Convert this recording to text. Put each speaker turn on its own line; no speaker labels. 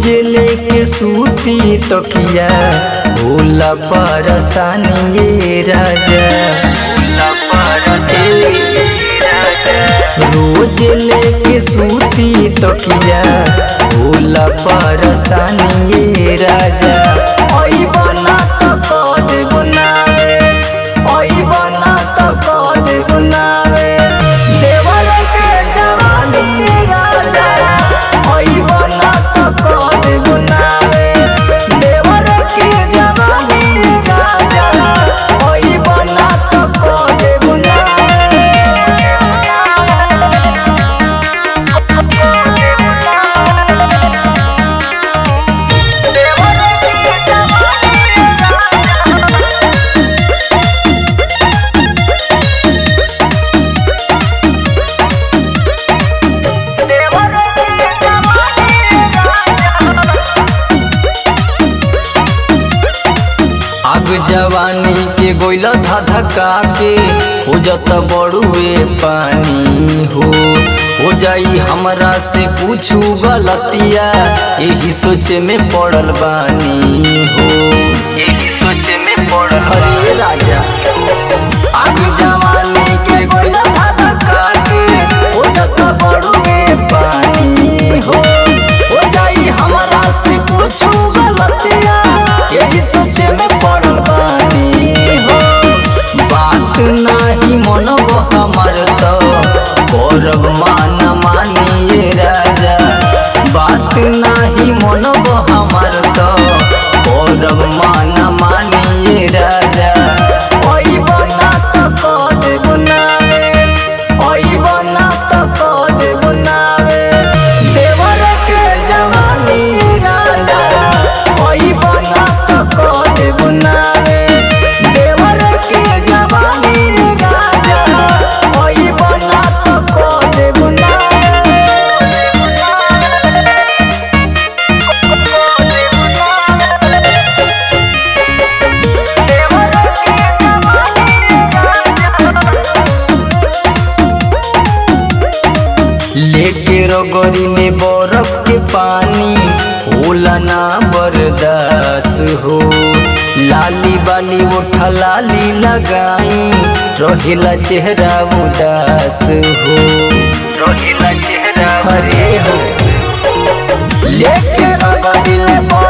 लेके सूती तकिया भोला परसानी ये राजा रोज लेके सूती तकिया भोला परसानी ये राजा ओई बना तो कद बुनावे ओई बना तो कद बुनावे देवर के जवानी ये राजा ओई बना तो कद बुनावे देवर के जवानी ये राजा ओई बना तो कद आग जवानी के गोइला था धका के हो जत बड़ुए पानी हो हो जाई हमरा से पूछू गलतिया यही सोचे में पड़ल बानी हो यही सोचे में पड़ल हरे राजा आग जवानी के गोइला था धका के हो जत बड़ुए पानी हो हो जाई हमरा से पूछू गलतिया यही सोचे में पड़ल बानी हो बात नाही मनब हमर तो करब मान मानिए राजा बात नाही मनब हमर तो करब मान मानिए राजा ओई बना तो कद बुनावे ओई बना तो कद बुनावे देवर के जवानी राजा ओई बना तो कद बुनावे देवर के जवानी राजा ओई बना तो कद लेके रगरी में बर्फ के पानी होला ना बर्दास हो लाली बाली उठा लाली लगाई रहेला चेहरा उदास हो रहेला चेहरा हरे हो लेके रगरी में